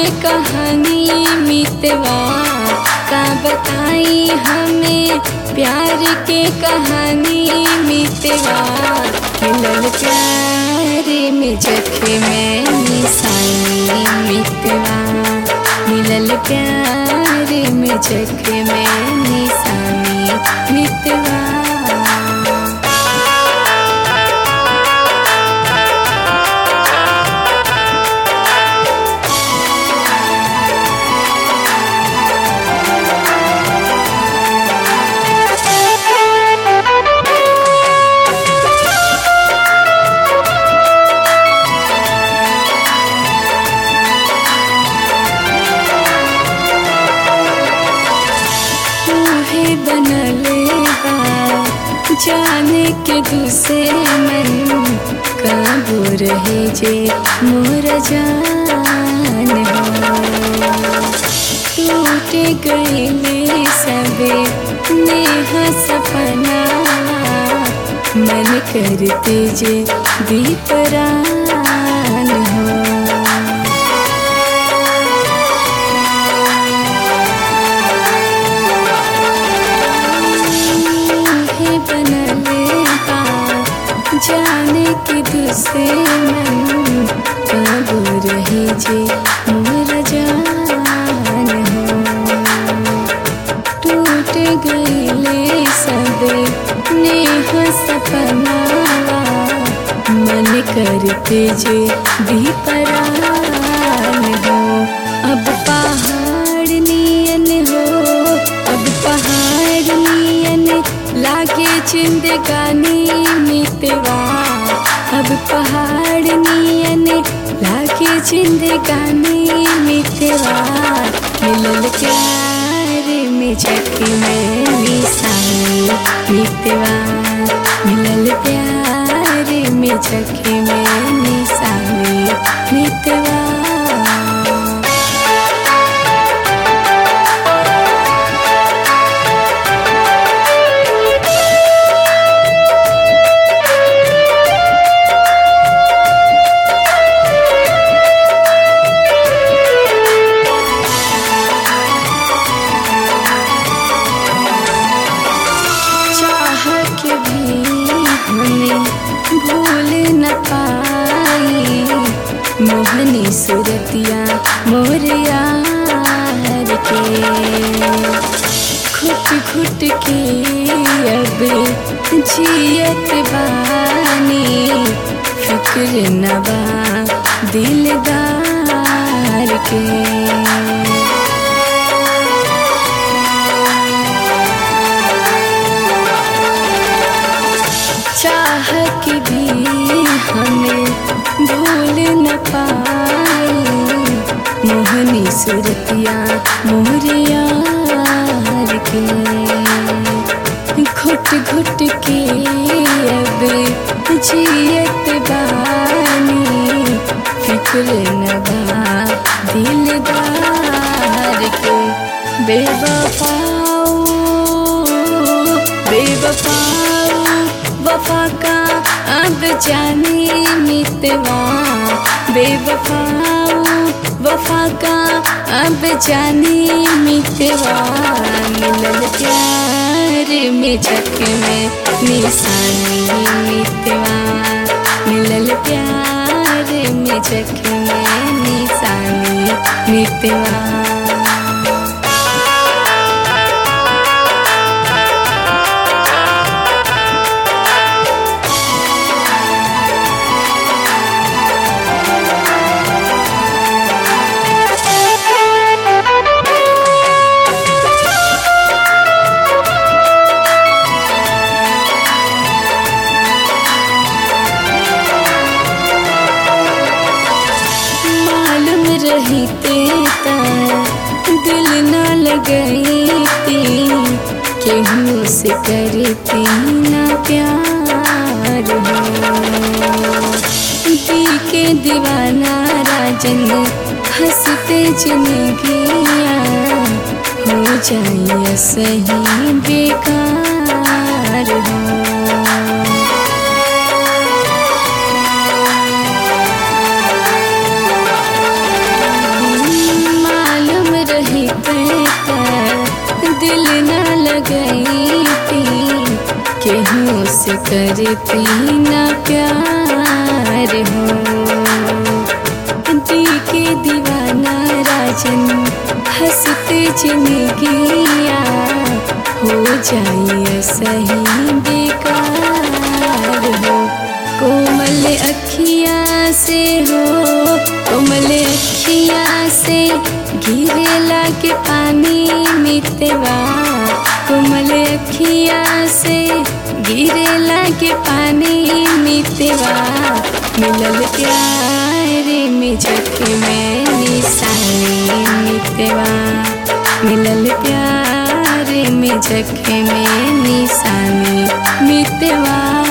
कहानी मितवा का बताई हमें प्यार के कहानी मितवा खिलल प्यार में जखे में निशानी मितवा मिलल प्यार में जखे में निशानी मितवा तूहे बनले बा जाने के दूसरे मन काबू रहे जे मोर जान हो टूट गईले सबे नेह सपना मन करते जे दीपरान हो है बनले बा जाने के दूसरे मन काबू रहे जे मोर जान हो टूट गईले सबे नेह सपना मन करते जे दीपरान हो अब पहाड़ नियन हो अब पहाड़ नियन लागे जिंदगानी मितवा अब पहाड़ नियन लागे जिंदगानी मितवा मिलल प्यार में झकी में निशानी मितवा मिलल प्यार में झकी में निशानी मितवा चाह के भी हमें भूल न पाई मोहनी सूरतिया मोर यार के घुट घुट के अब जियत बानी फिक्र नबा दिलदार के चाह के भी हमें भूल न पाई मोहनी सूरतिया मोरिया के घुट घुट के अब जियत बानी फिक्र न बा दिलदार के बेवफाओ बेवफाओ वफा का अब जाने मितवा बेवफाओ वफा का अब जाने मितवा मिलल प्यार में झक में निशानी मितवा मिलल प्यार में झक में निशानी मितवा मालूम रही तेता दिल न लगई थी केहू से करती ना प्यार हो दी के दीवाना राजन हंसते जिंदगिया हो जाए सही बेकार हो से करती ना प्यार हो दी के दीवाना राजन हंसते जिंदगिया हो जाइए सही बेकार हो कोमल अखिया से हो कोमल अखिया से गिरे लागे पानी मितवा कोमल अखिया से गिरे लागे पानी मितवा मिलल प्यार में जखे में निशानी मितवा मिलल प्यार में जखे में निशानी मितवा